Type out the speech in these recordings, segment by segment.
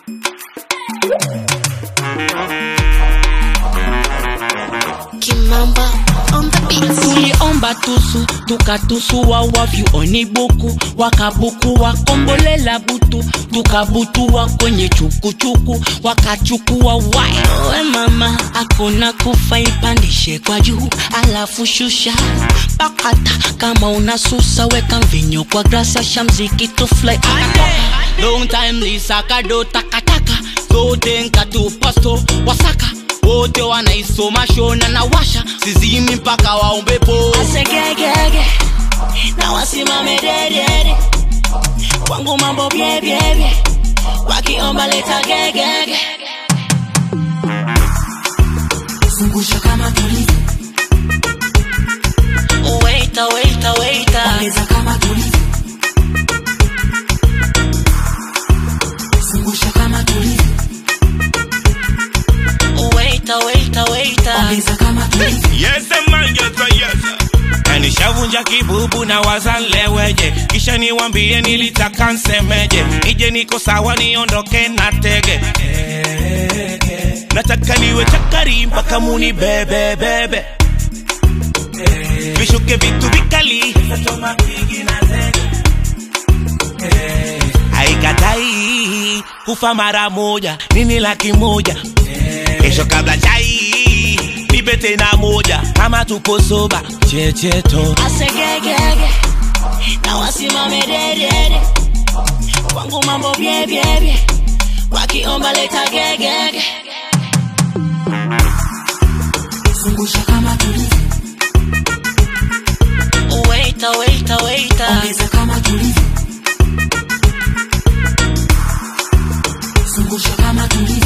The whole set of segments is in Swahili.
Kimamba on the beat. tuliomba tusu tukatusua wavyu onibuku wakabuku wakombolela butu tukabutua kwenye chukuchuku wakachukua wai we mama akuna kufa ipandishe kwa juu alafu shusha pakata kama unasusa weka mvinyo kwa grasa shamziki tufly long time lisakado takataka zote nkatu pasto wasaka wote wanaisoma shona na washa sizimi mpaka waombepo Asegegege na wasimame dedede, kwangu mambo byebyebye, wakiomba leta gegege. zungusha kama tulivyo, Waiter, waiter, waiter. ongeza kama tulivyo, zungusha kama tulivyo, Waiter, waiter, waiter. ongeza kama tulivyo, Yes, man, yes, man, yes. Na nishavunja kibubu na wazaleweje, kisha niwambie nilitaka nsemeje, nije niko sawa niondoke na tege nataka niwe chakari mpaka muni bebe bebe vishuke vitu vikali haikatai kufa mara moja nini laki moja kesho kabla chai nipe tena moja kama tupo soba checheto Asegegege na wasimame dedede, kwangu mambo byebyebye, wakiomba leta gegege. zungusha kama tulivyo, Waiter, waiter, waiter. ongeza kama tulivyo, zungusha kama tulivyo,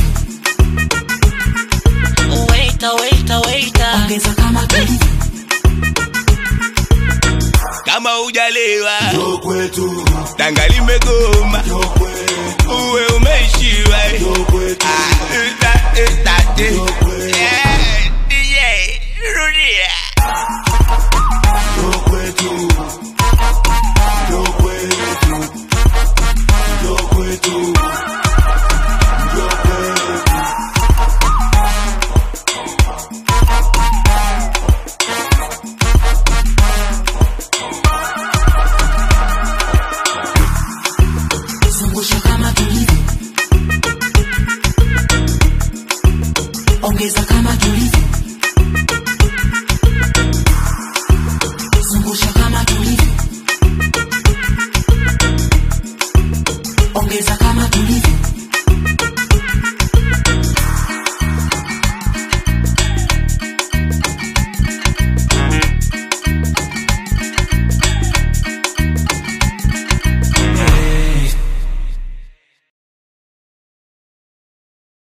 Waiter, waiter, waiter. ongeza kama tulivyo, kama ujalewa tanga limegoma uwe umeishiwa Ah, ita, ita, eh. Eh, DJ, rudia zungusha kama tulivyo, ongeza kama tulivyo, zungusha kama tulivyo, ongeza kama